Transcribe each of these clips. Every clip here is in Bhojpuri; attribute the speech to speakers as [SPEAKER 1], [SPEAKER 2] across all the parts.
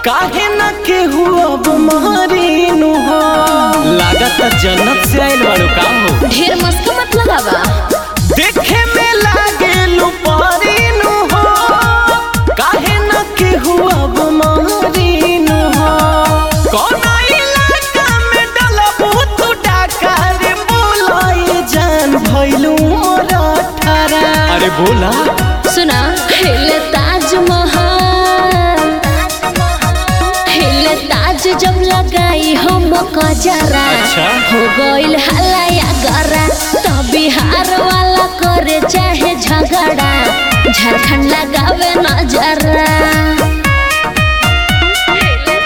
[SPEAKER 1] काहे न केहू अब मारीनु हो लागत जन्नत से आइल बाड़ू का हो
[SPEAKER 2] ढेर मस्का मत लगावा
[SPEAKER 1] देखे में लागे लुपारीनु हो काहे न केहू अब मारीनु हो कौन इलाका में डलबू तू डाका रे बोलाई जान भइलू मोरा ठारा अरे बोला
[SPEAKER 2] सुना हिले ताजमहल हिले ताज जब लगाई हम कजरा
[SPEAKER 1] अच्छा।
[SPEAKER 2] हो गइल हलाया गरा तो बिहार वाला करे चाहे झगड़ा झारखंड लगावे नजरा हिले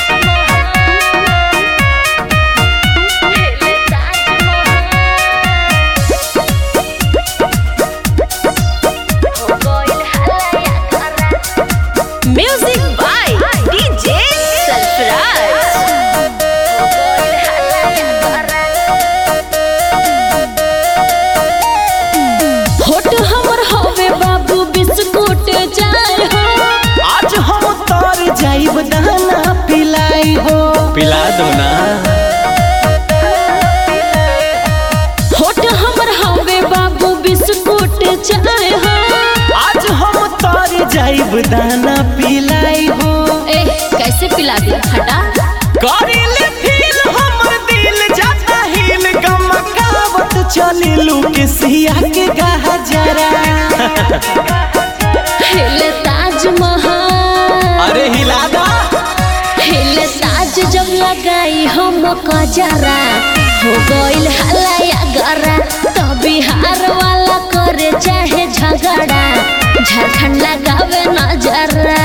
[SPEAKER 2] Music by DJ होट हमर हवे बाबू बिस्कुट चाय हो
[SPEAKER 1] आज हम तार जाइब दाना पिलाई हो पिला दो ना
[SPEAKER 2] होट हमर हवे बाबू बिस्कुट चाय हो
[SPEAKER 1] आज हम तार जाइब दाना पिलाई हो
[SPEAKER 2] ए कैसे पिला दी हटा
[SPEAKER 1] करिले फील हमर दिल जाता हिल गमकावत चलिलू के सिया के गहा जरा
[SPEAKER 2] हिले ताजमहल
[SPEAKER 1] अरे हिला दा
[SPEAKER 2] हिले ताज जब लगाई हम कजरा हो गइल हलाया गरा तो बिहार वाला करे चाहे झगड़ा झारखंड लगावे नजरा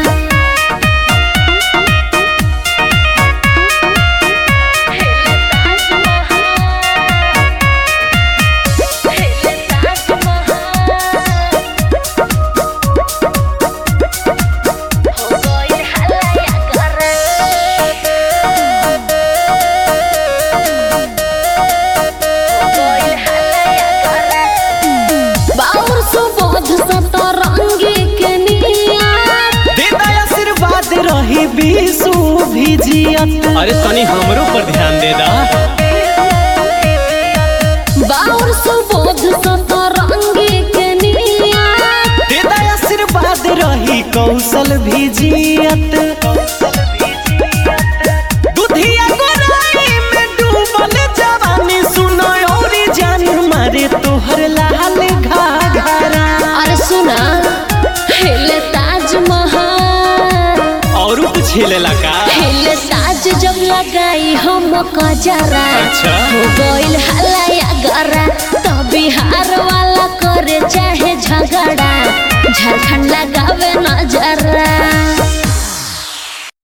[SPEAKER 2] बाउर सुबोध सतरंगी के निया
[SPEAKER 1] दे दा आशीर्वाद रही बीसू भिजियत अरे तनी हमरो पर ध्यान दे दा
[SPEAKER 2] बाउर सुबोध सतरंगी के निया
[SPEAKER 1] देदा आशीर्वाद रही कौशल भिजियत दुधिया गोराई में डूबल जवानी सुनो औरी जान मारे तोहर लाल घाघरा
[SPEAKER 2] अरे सुना हिले ताजमहल
[SPEAKER 1] और कुछ हिलेला का
[SPEAKER 2] हिले ताज जब लगाई हम कजरा
[SPEAKER 1] अच्छा।
[SPEAKER 2] हो गइल हलाया गरा तो बिहार वाला करे चाहे झगड़ा झारखंड लगावे नजरा